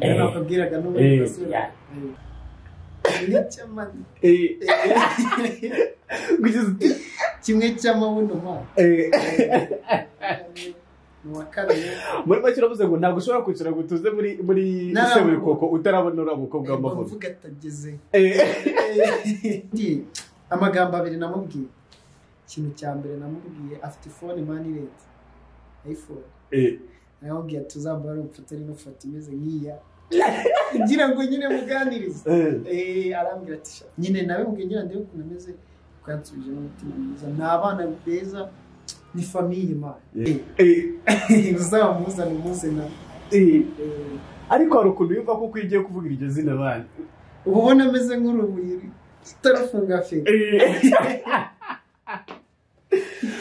Eh, nakabwiraga eh, n'ubuyobozi yeah. kimwe cy'amani eh, kugeza uti kimwe cy'amabuno ma eh. ni uwa kane muri make uravuze ngo ntabwo ushobora kwicara ngo utuze muri muri Nta- seburikoko utarabona uriya mukobwa Eh, w'amavuta mvuga atageze Eh, Ndi, amagambo abiri namubwiye ikintu cya mbere namubwiye afite ifone mani reti ayifone eh. namubwiye tuzambara umfatane n'ufata imeze nk'iya kugira ngo nyine muganirize Eh. Eh, arambwira ati "Sha, nyine nawe mbwiye ngira ndebe ukuntu ameze twansubije n'umutima mwiza ni abana beza ni famiye mani Eh. Eh. uzamuza ni umuze na Eh. Eh, ariko hari ukuntu yumva kuko iyo ugiye kuvuga iryo zina abana uba ubona ameze nk'urubuye utarufunga feri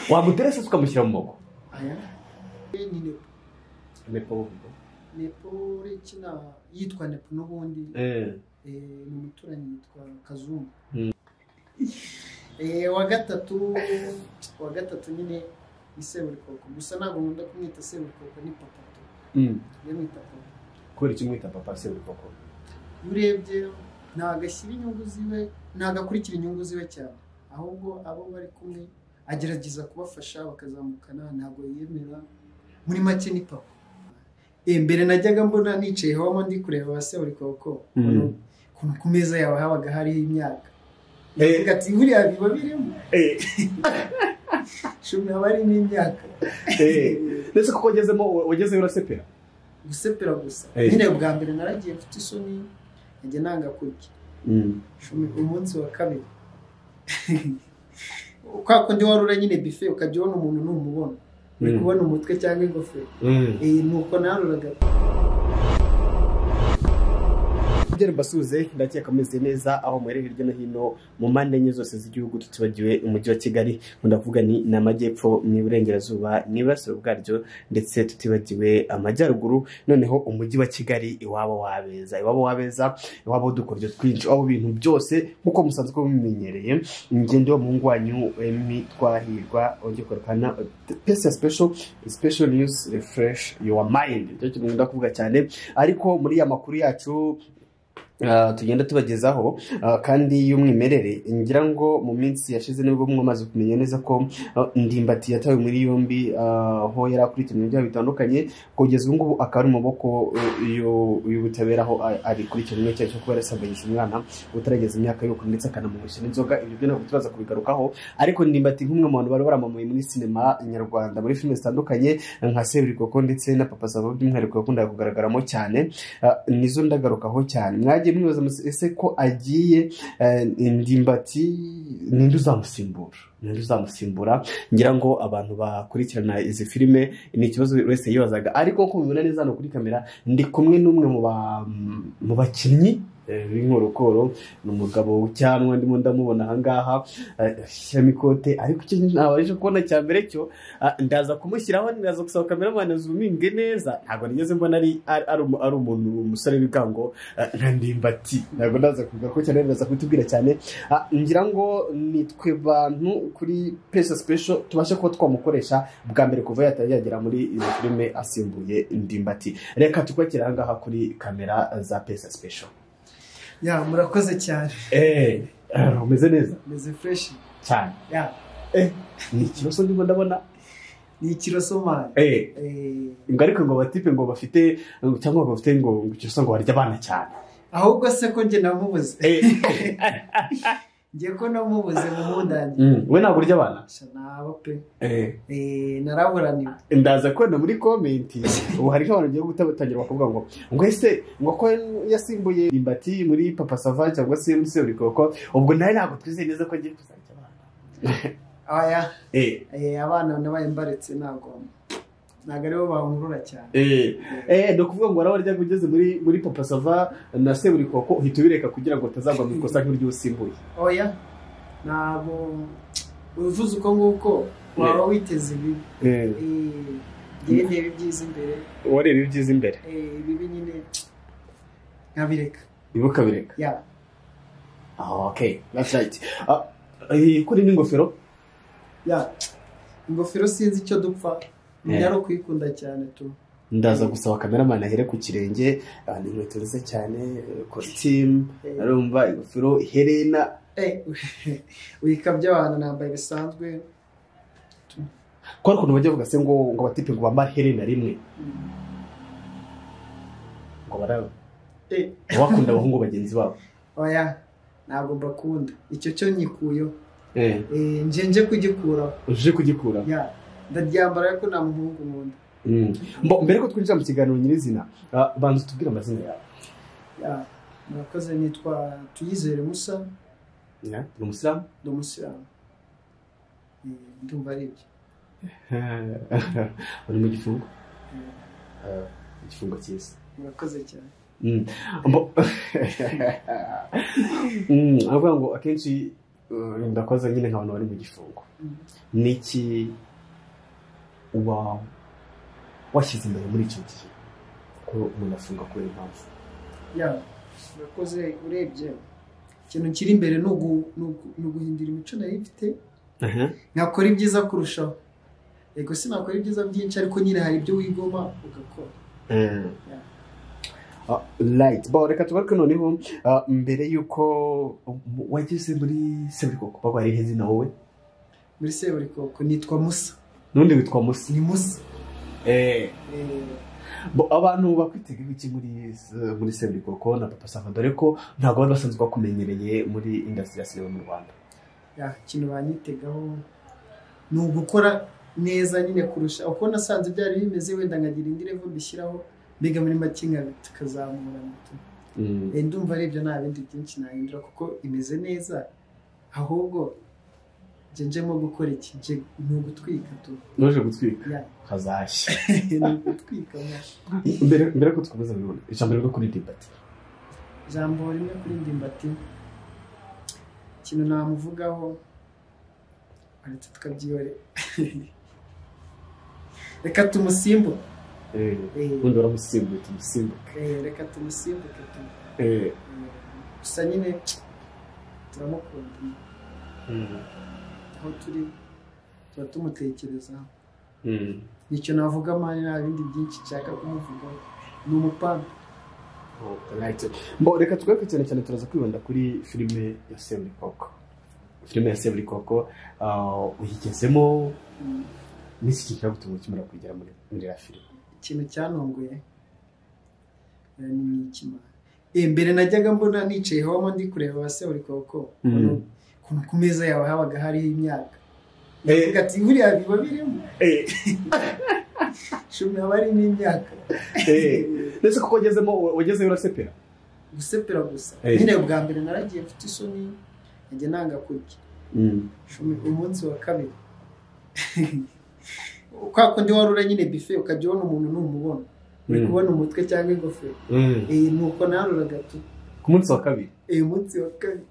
wamuteresa se ukamushyira mu maboko aya Eh, ni nepo nepo uretse na- yitwa nepo n'ubundi Eh. eh, ni umuturanyi yitwa kazungu Mm. Eh, wa gatatu wa gatatu nyine ni seburikoko gusa ntabwo nkunda kumwita seburikoko ni papa tu Mm. iyo mwita papa kubera icyo umwita papa seburikoko iyo urebye ntabwo ashyira inyungu ziwe ntabwo akurikira inyungu ziwe cyane ahubwo abo bari kumwe agerageza kubafasha bakazamukana ntabwo yemera muri make ni papa Eh, mbere najyaga mbona nicaye habamo ndi kureba ba seburikoko Mm. ukuntu ku meza yawe habaga hariho imyaka Eh. Ndavuga ati buriya biba birimo Eh. shumi haba harimo imyaka Eh. ndetse kuko wagezemo wagezeyo urasepera gusepera gusa Eh. nyine bwa mbere naragiye mfite isoni najya nanga kurya shumi umunsi wa kabiri kwa kundi wari ura nyine bife ukajya ubona umuntu ntumubona uri Mm. kubona umutwe cyangwa ingofero Mm. Eh, ni uko naruraga Byari mbasuze ndakeka ameze neza aho muri hirya no hino mu mpande enye zose z'igihugu tutibagiwe umujyi wa Kigali ndavuga ni ni amajyepfo mu iburengerazuba mu iburasiro bwaryo ndetse tutibagiwe amajyaruguru noneho umujyi wa Kigali iwabo wabeza iwabo wabeza iwabo dukoryo twinshi aho ibintu byose nk'uko musanzwe mubimenyereye ingendo y'umuhungu wanyu Emmy Twahirwa ujye kurekana pesa special special news refresh your mind nicyo kintu nkunda kuvuga cyane ariko muri ya makuru yacu Uh, tugenda tubagezaho uh, kandi y'umwimerere ngira ngo mu minsi yashize nibwo mwamaze kumenya neza ko uh, ndimbati yatawe muri yombi uh, aho yari akurikiranwe ibyaha bitandukanye kugeza ubu ngubu akaba ari mu maboko uh, y'u- y'ubutabera aho a- arikurikiranwe icyaha cyo kuba yarasambanyije umwana utarageza imyaka y'ubukuru ndetse akanamugurisha n'inzoga ibyo byo ntabwo tubaza kubigarukaho ariko ndimbati nk'umwe mu bantu bari baramamaye muri sinema nyarwanda muri filime zitandukanye nka seburikoko ndetse na papa savo by'umwihariko yakundaga kugaragaramo cyane Ah, nizo ndagarukaho cyane mwagiye mwibaza muse- ese ko agiye eh, ndimbati ninde uzamusimbura ninde uzamusimbura ngira ngo abantu bakurikirana izi filime ni ikibazo buri wese yibazaga ariko nkuko mubibona neza hano kuri kamera ndi kumwe n'umwe mu ba- mu bakinnyi eh, b'inkorokoro ni umugabo w'icyanwa ndimo ndamubona ahangaha eh, ashyiramo ikote ariko icyo ntabasha kubona cya mbere cyo Ah, ndaza kumushyiraho ndaza gusaba kameramani azuminge neza ntabwo nigeze mbona ari ari ari umu- ari umuntu umusore w'ibigango ah, nka ndimbati ntabwo ndaza kuvuga ko cyane ndaza kutubwira cyane Ah, ngira ngo nitwe bantu kuri pesa special tubashe kuba twamukoresha bwa mbere kuva yatari yagera muri izi filime asimbuye ndimbati reka tukwakire ahangaha kuri kamera za pesa special ya murakoze cyane eee umeze neza meze fureshi cyane ya ni ikibazo ndimo ndabona ni ikirosomari eee Eh, ngo ariko ngo abatipe ngo bafite ngo- cyangwa ngo bafite ngo ngo icyo ngo barya abana cyane ahubwo se ko njye namubuze njye ko namubuze mu mundange Mm, we ntabwo urya abana Sha, nabo pe Eh, naraburaniwe ndaza kubona muri komenti ubu hariho abantu bagiye gutangira bakavuga ngo ngo ese ngo ko yasimbuye imbati muri papa sava cyangwa se muri seburikoko ubwo nawe ntabwo twizeye neza ko agiye kuzajya abana aya Eh, Eh, abana nabaye mbaretse ntabwo ntabwo aribo bankurura cyane eh, eh, ni ukuvuga ngo warabarya ngo ugeze muri muri papa sava na seburikoko uhita ubireka kugira ngo utazagwa mu ikosa nk'iryo usimbuye oya ntabwo uvuze uko nguko waba witeze ibibi Eh, njyewe ndeba ibyiza imbere wareba ibyiza imbere Eh, ibibi nyine nkabireka ibuka bireka ya Ah, okay, that's right. Ah, eh, kuri n'ingofero ya ingofero sinzi icyo dupfa Eh. yari ukuyikunda cyane tu ndaza gusaba kameramani ahere ku kirenge ah, ni inkweto nziza cyane kositimu arumva ingofero iherena wikabya abantu nambaye bisanzwe kubera ukuntu bajya bavuga se ngo ngo abatipe ngo bambare iherena rimwe ngo baraba Eh, bakunda abahungu bagenzi babo oya ntabwo mbakunda icyo cyo nyikuyeho Eh, Eh, nje nje kugikuraho uje kugikura Ya, ndaryambara ariko nta muhungu nkunda Mm. Mbo- mbere ko twinjira mu kiganiro nyirizina ah, banza utubwire amazina yawe Ya, murakoze nitwa tuyizere musa Ya, ni umusilamu ndi umusilamu Eh, ndumva ari ibyo uri mu gifungo Eh, Ah, igifungo cyiza murakoze cyane Mm. Mbo- Mm, aravuga ngo akenshi uh, ndakoze nyine nk'abantu bari mu gifungo Mm. niki wa washyize imbere muri icyo gihe ko umuntu afunga kubera impamvu Ya, murakoze urebye ikintu kiri imbere ni ugu- ni ugu- ni uguhindura imico nari mfite nakora ibyiza kurushaho yego sinakora ibyiza byinshi ariko nyine hari ibyo wigoma ugakora Mm. Ah, right bo reka tugaruke noneho ah, mbere y'uko um, wageze muri seburikoko bagwari iheze na wowe muri seburikoko nitwa musa n'undi witwa musi ni musa eh. Eh, Bo, abantu bakwitegaho iki muri eh, muri seburikoko na papa sava dore ko ntabwo bari basanzwe bakumenyereye muri indasitiri ya sinema mu rwanda ya, ikintu banyitegaho ni ugukora neza nyine kurusha uko nasanze byari bimeze wenda nkagira indi level mbishyiraho mbega muri make nka tukazamura moto Mm. Eh, ndumva ari ibyo nta bindi byinshi nahindura kuko imeze neza ahubwo nje njemo gukora iki nje ni ugutwika tu nuje gutwika Ya. hazashya ni ugutwika mwa. mbere mbere ko dukomeza birona ijambo ryo kuri debate ijambo rimwe kuri ndimbati ikintu namuvugaho aretse tukabyihore reka tumusimbuke Eh, ubundi waramusimbuye tumusimbuke eh, reka tumusimbuke tu Eh, eh, gusa nyine turamukunda mm, aho turi tuba tumutekerezaho mm. nicyo navuga mani nta bindi byinshi nshaka kumuvugaho ni umupanga Alright. Mbo, reka tugaruke cyane cyane turaza kwibanda kuri filime ya seburikoko filime ya seburikoko uh, uyigezemo Mm, n'iki gihe cyagutuma ukimara kuyigera muri muri iriya filime ikintu cyantunguye eh, ni ikimara Eh, mbere najyaga mbona nicaye habamo ndi kureba ba seburikoko Mm. ukuntu- ukuntu ku meza yawe habaga hariho imyaka Eh. Ndavuga ati buriya biba birimo shumi haba harimo imyaka ndetse kuko wagezemo wagezeyo urasepera gusepera gusa Eh. nyine bwa mbere naragiye mfite isoni najya nanga kurya Shumi, umunsi wa kabiri kwa kundi wari ura nyine bife ukajya ubona umuntu ntumubona uri Mm. kubona umutwe cyangwa ingofero Mm. Eh, ni uko naruraga tu ku munsi wa kabiri uyu munsi wa kabiri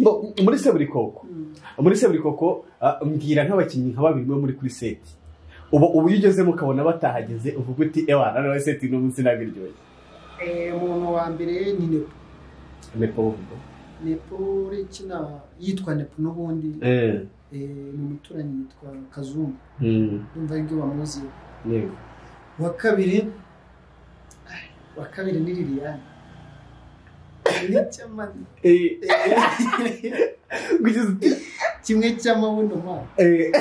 Mbo, muri seburikoko Mm. muri seburikoko ah, mbwira nk'abakinnyi nka babiri bo muri kuri seti ubu ubu iyo ugezemo ukabona batahageze uvuga uti ewa na nawe seti n'umunsi nabiryoye Eh, umuntu wa mbere ni nepo nepo bavuga nepo urekina yitwa nepo n'ubundi eh Eh, ni umuturanyi yitwa kazungu mm ndumva aribyo bamuzi yego uwa kabiri ah, uwa kabiri ni liliane kimwe cy'amani eh Eh, kugeza uti kimwe cy'amabuno ma eh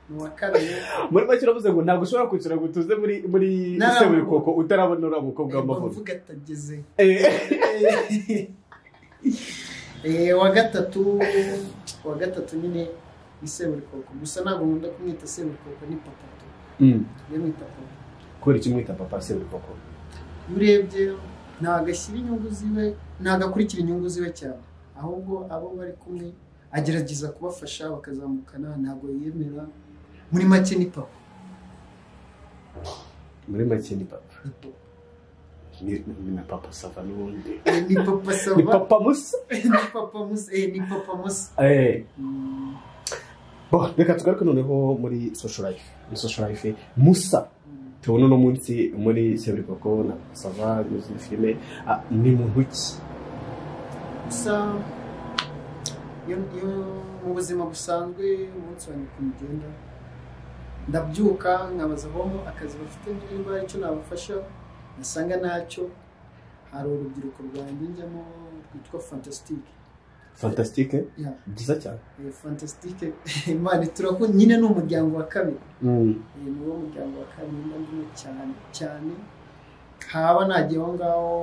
ni uwa kabiri muri make uravuze ngo ntabwo ushobora kwicara ngo utuze muri muri Nta- seburikoko utarabona uriya mukobwa w'amavuta bavuga atageze eh Eh, wa gatatu wa gatatu nyine ni seburikoko gusa ntabwo nkunda kumwita seburikoko ni papa tu mm iyo mwita papa kubera icyo mwita papa seburikoko iyo urebye ntabwo ashyira inyungu ziwe ntabwo akurikira inyungu ziwe cyane ahubwo abo bari kumwe agerageza kubafasha bakazamukana ntabwo yemera muri make ni papa muri make ni papa ni papa. ni ni na papa sava n'ubundi Eh, ni papa ni sava papa musa ni papa musa eh, ni papa musa eh Mm, Bo, reka tugaruke noneho muri social life muri social life musa mm. tubona uno munsi muri seburikoko na sava n'izindi filime Ah, ni muntu ki gusa iyo, iyo mu buzima busanzwe umunsi wa nyoko mugenda ndabyuka nkabaza abamo akazi bafite niba hari icyo nabafasha nasanga ntacyo hari urubyiruko rwanjye njyamo rwitwa fantasitike fantasitike Ya, byiza cyane eh, fantasitike imana iturakunda nyine ni umuryango wa kabiri Mm. Eh, ni wo muryango wa kabiri mba ndimo cyane cyane haba nagiye aho ngaho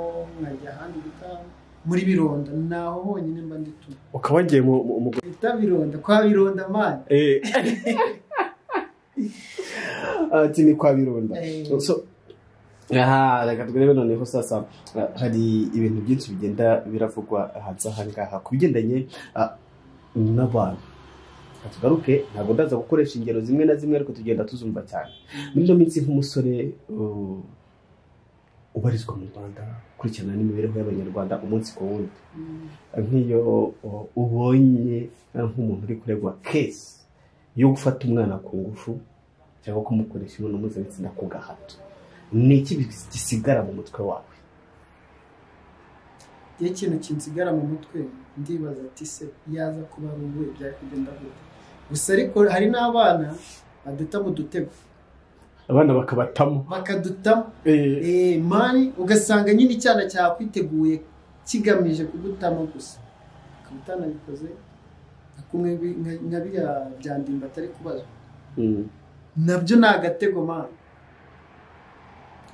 nkajya ahandi bita muri bironda ni aho honyine mba ndituma ukaba wagiye mu mu- mu- bita bironda kwa bironda mana Eh. ati ni kwa birunda Eh. So, aha reka turebe noneho sasa ah, hari ibintu byinshi bigenda biravugwa hanze aha ngaha ku bigendanye ah, n'abantu Reka tugaruke ntabwo ndaza gukoresha ingero zimwe na zimwe ariko tugenda tuzumva cyane muri ino minsi nk'umusore uh, ubarizwa mu rwanda ukurikirana n'imibereho y'abanyarwanda umunsi ku wundi Mm. nk'iyo uh, ubonye uh, nk'umuntu uri kuregwa kesi yo gufata umwana ku ngufu cyangwa kumukoresha imibonano mpuzabitsina ku gahato ni iki gisigara mu mutwe wawe iyo ikintu kinsigara mu mutwe ndibaza ati se yaza kuba ari uwe byakugenda gute gusa ariko hari n'abana baduta mu dutego abana bakabatamo bakaduta eh, mani ugasanga nyine icyana cyakwiteguye kigamije kugutamo gusa ukaba utanabikoze nka kumwe bi- nka- nka biriya bya ndimba atari kubazwa Mm. nabyo ni agatego mani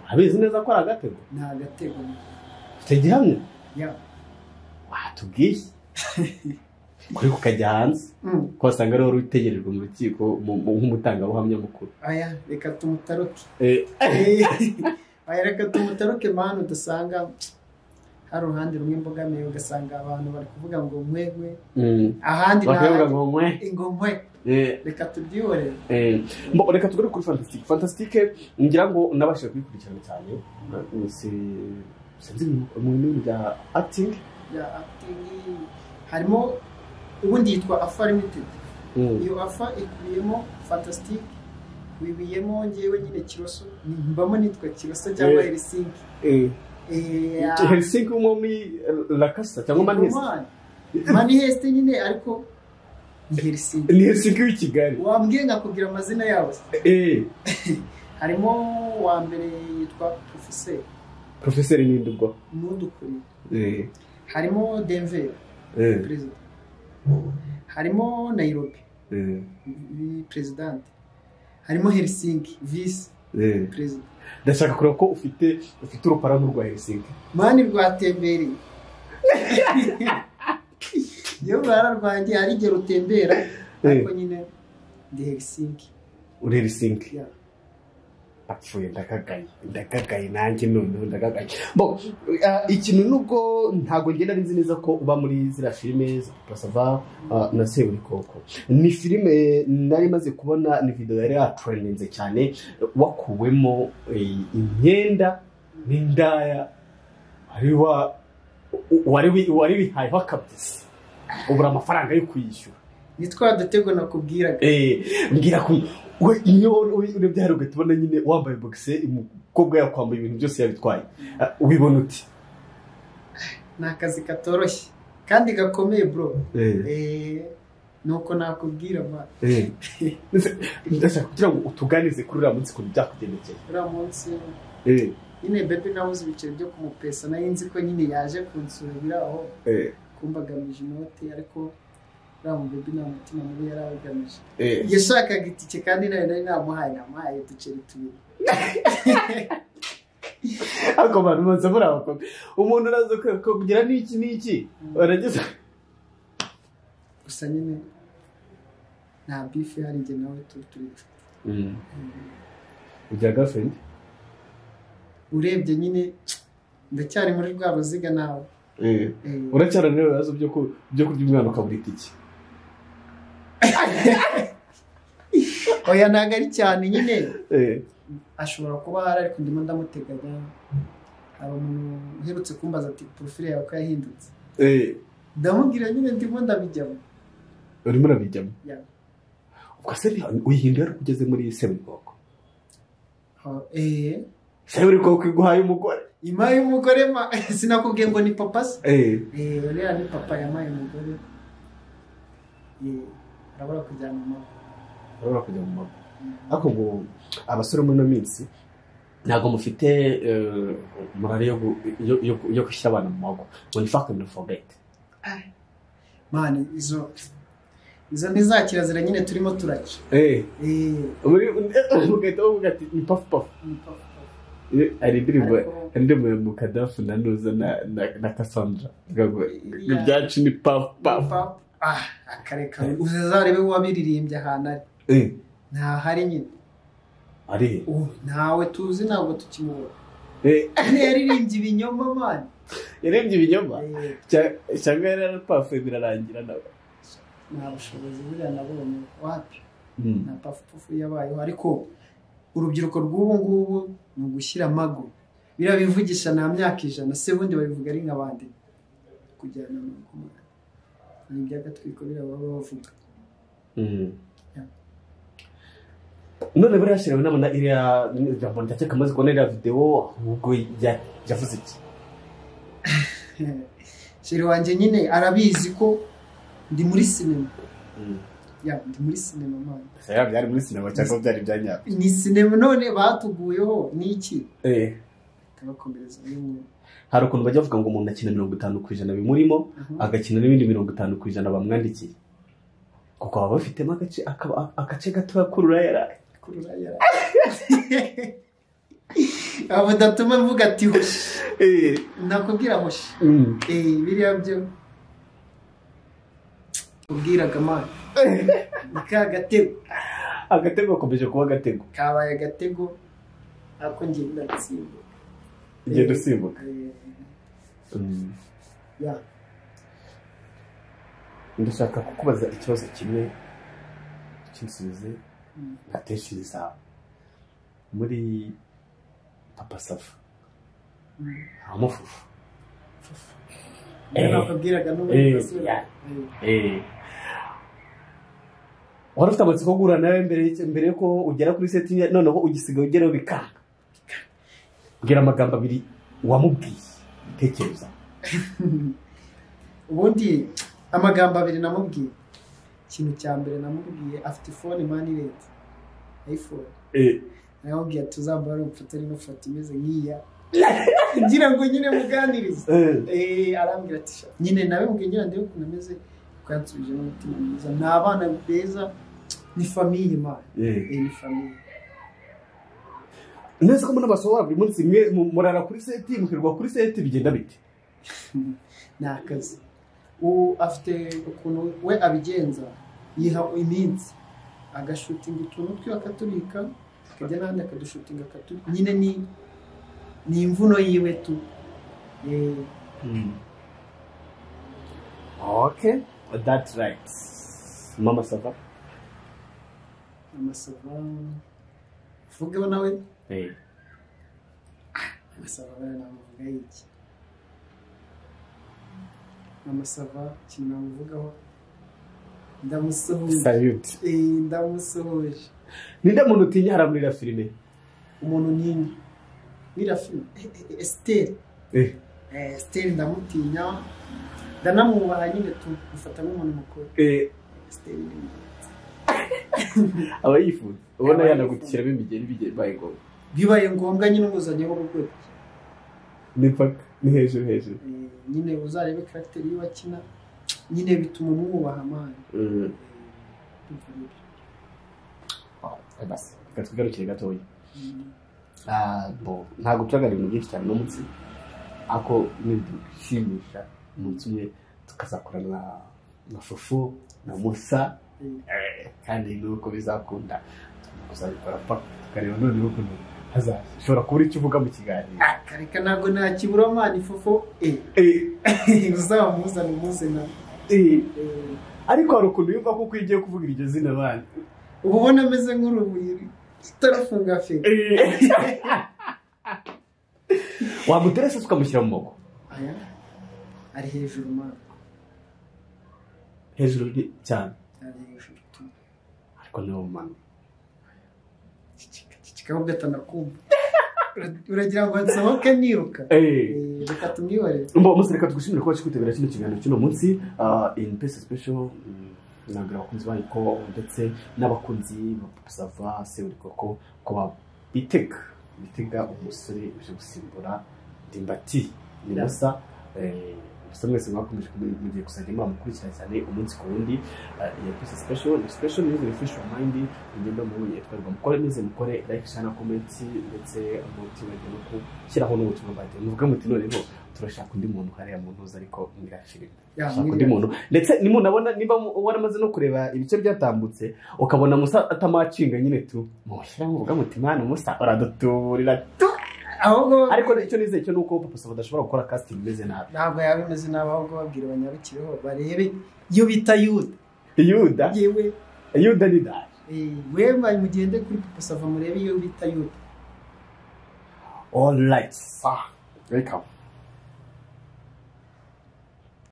abizi neza ko ari agatego ni agatego mani ufite gihamya ya watubwiye kuri kukajya hanze Mm. ko wasanga ari wari utegerejwe mu rukiko mu- mu- nk'umutangabuhamya mukuru aya reka tumutaruke Eh, Aya, reka tumutaruke mani udasanga hari uruhande rumwe imbogamiye ugasanga abantu bari kuvuga ngo mwegwe mm. ahandi bakavuga nta ngo mwe ngo mwe Eh, reka tubyihorere Eh, mbo- reka tugere kuri fantasitike fantasitike ngira ngo nabashije kuyikurikirana cyane Eh, si- sinzi mu- mu bintu bya akitingi bya acting harimo ubundi yitwa afa limited iyo afa ikubiyemo fantastic wibiyemo ngewe nyine kiroso mbamo nitwa kiroso cyangwa Eh. helisinki helisinki wo muri lakasa cyangwa manhesi manihesite nyine ariko ni helisinki ni helisinki w'i kigali wambwiye nkakubwira amazina yabo se Eh, harimo uwa mbere yitwa profeseri porofeseri n'indubwo nudukuri Eh, harimo denver eh, perezida harimo nairobi eh, vi- perezidante harimo helsinki visi eh. perezida ndashaka kureba ko ufite ufite uruparamu rwa helisinki mani rwatembereye iyo rurara rwanjye hari igihe rutembera ariko nyine ndi helsinki uri helisinki Yeah. apfuye ndagagaye ndagagaye nanjye noneho ndagagaye bo ah, ikintu nubwo ntabwo ngenda nzi neza ko uba muri ziriya filime pasava na seburikoko ni filime nari maze kubona ni video yari yatrendinze cyane wakuwemo eh, imyenda n'indaya wari wa- wari wi- wari wihayeho kabisa ubura amafaranga yo kuyishyura ni twa dutego nakubwiraga Eh, mbwira ko we iyo urebye hari ugatubona nyine wambaye boxe umukobwa yakwambaye ibintu byose yabitwaye Ah, ubibona uti ni akazi katoroshye kandi gakomeye bro Eh, Eh, nuko nakubwira mani eh. Ndetse- ndashaka kugira ngo utuganize kuri uriya munsi ukuntu byakugendekeye uriya munsi Eh, nyine bebi nabuze ibiceri byo kumupesa nayo nzi ko nyine yaje kunsura biraho eh, kumbagamije inoti ariko uriya mu bebi nta mutima mubi yari agamije eh. yashakaga itike kandi nayo nari namuhaye namuhaye uduceri tubiri ariko abantu baza buriya bakobwa umuntu araza kugira n'iki n'iki barageza gusa nyine nta bifu ihari njye nawe turi turi ibya gafendi urebye nyine ndacyari muri rwa ruziga nawe Eh, uracyaranira ibibazo byo ku- byo kurya umwana ukabura itike oya ntabwo ari cyane nyine Eh, ashobora kuba ahari ariko ndimo ndamuteganya hari umuntu uherutse kumbaza ati porofile yawe ko yahindutse eh. ndamubwira nyine ndimo ndabijyamo urimo urabijyamo Yeah. ubwo se uyihindura ari uko ugeze muri seburikoko Ha, eh seburikoko iguhaye umugore imaye y'umugore ma sinakubwiye ngo ni papa se Eh, eh uriya ni papa yamaye umugore eh arabura kujyana mama urabura kujya mu mago ariko ngo abasore muri ino minsi ntabwo mufite eh, morale yo gu- yo- yo- yo gushyira abana mu mago ngo ni fakiti forugeti mani izo izo ni za kirazira nyine turimo turaca Eh, ugahita uvuga ati ni pafu pafu ni papa. hari indirimbo Ariko- hari indirimbo ya mukadafu na nuza na- na- na kasandra ivuga ngo Yeah. ibyacu ni pafu pafu Papa. Ah, akareka uzazarebe uwabiririmbye ahantu ari Eh, ntahari nyine ari Ubu ntawe tuzi ntabwo tukimubona Eh, yaririmbye ibinyoma mani yarebye ibinyoma Eh, Cya- cyangwa yari arapafuye birarangira nawe nta bushobozi buriya nabonye wapi nta pafupufu yabayeho ariko urubyiruko rw'ubu ngubu ni ugushyira amago biriya bivugisha nta myaka ijana se bundi babivuga ari nka bande kujyana amago mani ni iby'agatwiko biriya baba bavuga none buriya shira nabona iriya jambo ndacyeka amaze kubona iriya videwo ahubwo ya- yavuze iki sheri wanjye nyine arabizi ko ndi muri sinema ya ndi muri sinema mani Ese yaba byari muri sinema cyangwa byari ibya nyabyo ni sinema none batuguyeho ni iki Eh, turabakomereza bimwe hari ukuntu bajya bavuga ngo umuntu akina mirongo itanu ku ijana bimurimo agakina n'ibindi mirongo itanu ku ijana bamwandikiye kuko baba bafitemo agace akaba- agace gatoya k'ururayaraye kurura yara abo datuma mvuga ati hoshi nakubwira hoshi eh biriya byo ubwiraga mani ni ka gatego agatego gakomeje kuba agatego kabaye agatego ako ngiye ndatsinda ugenda usimbuka Eh, ya ndashaka kukubaza ikibazo kimwe cy'insubizi ntatekereza muri papa safu habamo fufu Eh. nakubwiraga n'ubu Eh, ndasubira. ya. Eh. wari ufite amatsiko yo guhura nawe mbere y'iki- mbere yuko ugera kuri seti ye, noneho ugisiga ugeraho bikanga mbwira amagambo abiri wamubwiye tekereza ubundi amagambo abiri namubwiye ikintu cya mbere namubwiye afite ifone mani redi ayifone namubwiye tuzambara ubufatanye n'ifoto imeze nk'iya kugira ngo nyine muganirize Eh, arambwira ati "Sha, nyine nawe mbwiye nyine ndebe ukuntu ameze kuko yansubije n'umutima mwiza ni abana beza ni famiye mani Eh, ni famiye neza ko mbona basohora buri munsi mwe mu- murara kuri seti mukirirwa kuri seti bigenda bite ni akazi ubu afite ukuntu we abigenza yiha iminsi agashutinga utuntu twe akatubika akajya n'ahandi akadushutinga akatubika nyine ni ni imvuno yiwe tu Eh, okay that's right mama sava amasaba vugeho nawe amasaba bariya namuvugaho iki amasaba ikintu namuvugaho ndamusuhuje salute Eh, ndamusuhuje ninde muntu utinya haramurira filime umuntu nini biriya filime esiteri Eh. esiteri ndamutinya ndanamwubaha nyine tumufata nk'umuntu mukuru esiteri ni mwiza. aba yifuza ubona Aba yanagutishiramo imigeri bigiye bibaye ngombwa bibaye ngombwa nyine umuzanye w'urugwego ni paka ni hejuru hejuru Eh, nyine uzarebe karagiteri y'uwo akina nyine bituma umwubaha amahane basi reka twigarukire gatoya Ah, bo, ntabwo turaganira ibintu byinshi cyane uno munsi ariko nidushimisha umunsi umwe tukazakorana na- na fufu na musa Eh, kandi nuko bizakunda kuzabikora paka tukareba noneho ukuntu hazaza ushobora kubura icyo uvuga mu kiganiro akareka ntabwo nakibura amahane ifufu Eh, uzamuzana umuze na eh, Eh, ariko hari ukuntu yumva kuko iyo ugiye kuvuga iryo zina abana uba ubona ameze nk'urubuye utarafunga feri wamuteresa tukamushyira mu maboko aya ari hejuru mani hejuru ni- cyane ari hejuru tu ariko niwo mumano cicika cicika ahubwo atanakumva uragira ngo nsohoke niruka Eh, reka tumwihorere mba umusore reka tugushimire kuba kwitabira kino kiganiro cy'uno munsi ah, in peace special mm, ntabwira abakunzi bayo ko ndetse n'abakunzi basava seburikoko ko ko babitega bitega umusore uje gusimbura dimbati ni musa gusa mwese mwakomeje mugiye kuzajya muramukurikira cyane umunsi ku wundi ya pisi sipesho ni sipesho nizi refushi wa mayindi mugenda mubonye yatwarwa mukore nize mukore like share na comment ndetse mutibagirwe no gushyiraho n'ubutumwa bwagiye muvuge muti noneho turashaka undi muntu hariya mu ntuza ariko mwirashirira Ya, shaka undi mwiriwe. muntu ndetse nimunabona niba mu- waramaze no kureba ibice byatambutse ukabona musa atamacinga nyine tu mushyiraho muvuga muti mwana musa uraduturira ahubwo ariko icyo nizeye cyo ni uko papa saba adashobora gukora casting imeze nabi ntabwo yaba imeze nabi ahubwo babwira abanyabikiriho barebe iyo bita yuda yuda yewe yuda ni dani eh, wemba mugende kuri papa sava murebe iyo bita yuda All right, sir. Welcome.